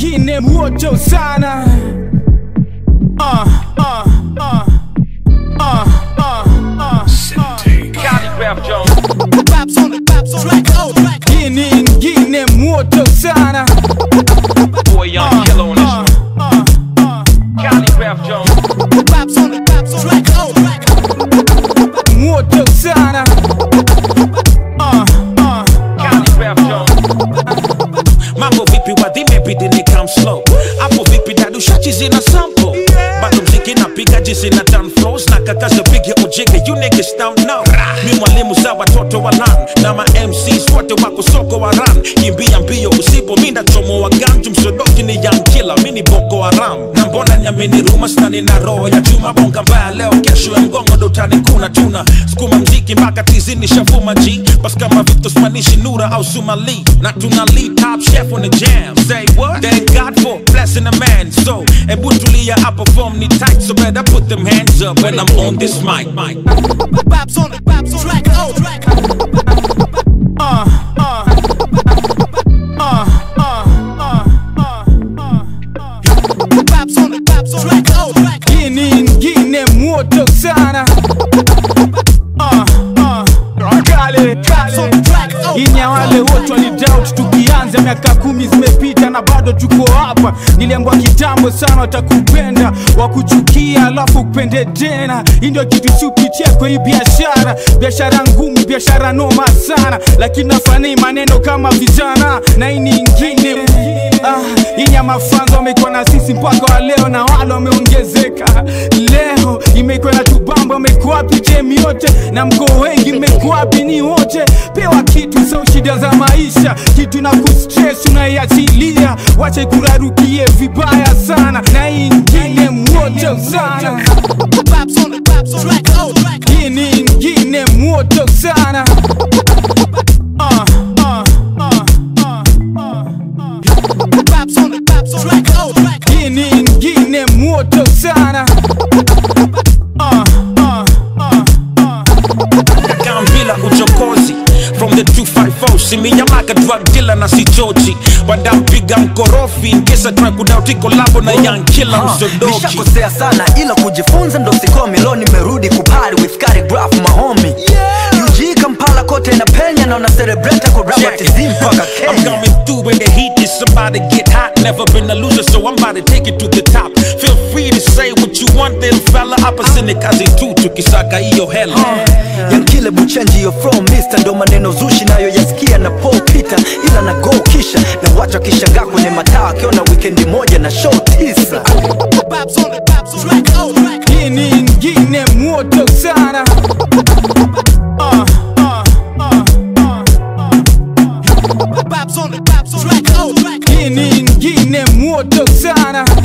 ingine moto sana uh, uh, uh, uh, uh, uh. Calligraph Jones. Raps on the raps on track, oh, track. Ini ingine moto sana Boy, young killer on this uh, one. uh, uh. Calligraph Jones. Raps on the raps on track, oh, track. moto sana uh, uh. Calligraph Jones. mambo vipi wadhime bidini come slow hapo vipi dadushachi zina sample bado mziki napiga jinsi na done flows na kakaza bigi ujige you niggas don't know mi mwalimu za watoto wa lan na ma MCs wote wako soko wa ran kimbia mbio usipo mi ndachomo wa ganju msodoki ni young killer mi ni boko haram na mbona nyamini ruma stani na roho ya chuma bonga mbaya leo kesho ya mgongo dotani kuna tuna skuma mziki mpaka tizini shavuma g bas kama Victor Spanishi Nura au Sumali na tuna lead top chef on the jam say what thank God for blessing a man so ebu tulia I perform ni tight so better put them hands up when I'm on this mic mic Raps on the raps on track, oh, track. uh, uh, uh, uh, uh, uh, uh. Raps on the raps on track, oh, track. Ini ingine moto sana uh, uh. Kale, Raps on the kale. track, oh, Inya wale wote walidoubt tukianza, miaka kumi zimepita na bado tuko hapa. Niliambwa kitambo sana watakupenda, wakuchukia alafu kupende tena. Hii ndio kitu siupitia kwa hii biashara, biashara ngumu, biashara noma sana, lakini nafani maneno kama vijana na hii ni ingine ah, inya mafanzo wamekuwa na sisi mpaka wa leo na wale wameongezeka leo imekuwa na tubamba wamekuwa wapi jemi yote na mko wengi mmekuwa wapi ni wote pewa kitu sio shida za maisha kitu na kustress unaiachilia wache kurarukie vibaya sana na hii ingine moto sana Raps on the raps on track, oh, track. hii ni ingine moto sana Ah, ah, ah, ah, ah, ah. Raps on the raps on track, oh, track. hii ni ingine moto sana Ah, ah, ah, ah. Gambila uchokozi from the 254 siminyamaka drug dealer na si Georgie wadampiga mkorofi nkesa try kudauti kolabo na young killer msodoki nishakosea sana ila kujifunza ndo sikomi lo nimerudi kupari with calligraph mahomi UG Kampala kote na penya na una celebrate kwa rap tizi mpaka I'm Kenya coming through when the heat is about to get hot. Never been a loser, so I'm about to take it to the top. Feel free to say what you want, little fella. Hapa sini kazi tu, tukisaka hiyo hela. yankile buchenji yo from mister ndo maneno zushi nayo yasikia na Paul Peter ila na go kisha na wacha kishangaa kwenye mataa akiona wikendi moja na show tisa Raps on the raps on track, oh, track. hii ni ingine moto sana Ah, ah, ah, ah, ah. Raps on the raps on track, oh, track. hii ni ingine moto sana